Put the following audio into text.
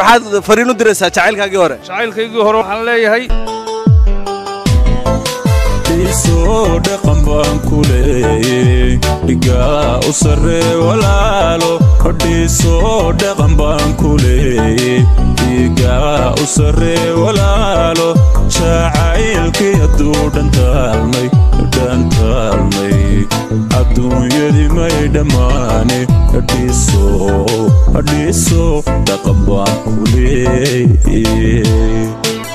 maxaad fariin u diraysaa jacaylkaagii hore jacaylkaygii hore waxaan leeyahay dhiisoo dhaqan baan ku leeyey dhigaa u sarree walaalo dhiisoo dhaqan baan ku leeyey dhigaa u sarree walaalo jacaylkii hadduu dhantaalmay dhantaalmay adduunyadii may dhammaane dhiisoo dhiisoo dhaqan baan ku leeyey